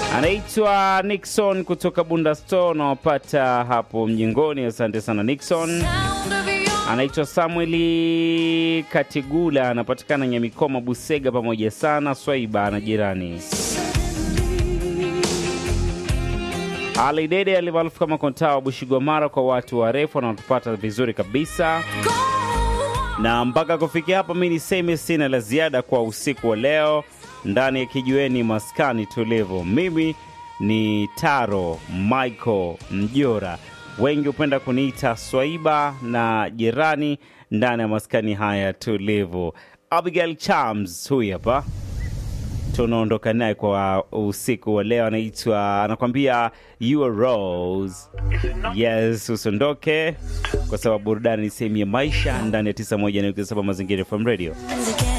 anaitwa Nixon kutoka Bunda Store, nawapata hapo mjengoni. Asante sana Nixon. Anaitwa Samueli Katigula, anapatikana Nyamikoma, Busega. Pamoja sana Swaiba na jirani Ali Dede alimaarufu kama Kontaa wa Bushigwamara, kwa watu warefu wanaotupata vizuri kabisa. Na mpaka kufikia hapa, mi niseme sina la ziada kwa usiku wa leo ndani ya kijiweni maskani tulivu. Mimi ni Taro Michael Mjora, wengi hupenda kuniita Swaiba na jirani ndani ya maskani haya tulivu. Abigail Chams huyu hapa tunaondoka naye kwa usiku wa leo, anaitwa anakwambia you are Rose. Yes, usiondoke kwa sababu burudani ni sehemu ya maisha ndani ya 91.7 Mazingira FM Radio.